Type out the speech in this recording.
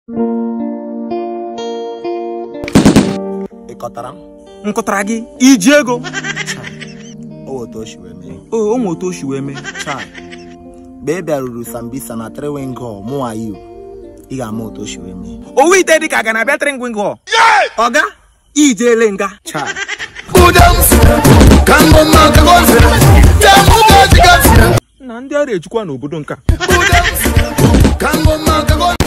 ị kọtara m m kụtara gị iji ego o otu o si wee mee o ụmụ otu o si wee mee chai mgbe ị bịaruru sambisa na triwingol mụ ayu ị ga-ama otu o si wee mee owu ite dị ka ga na-abịa tringwingol ọga ijele nga chai na ndị ara ejikwa n'obodo nka Kango makago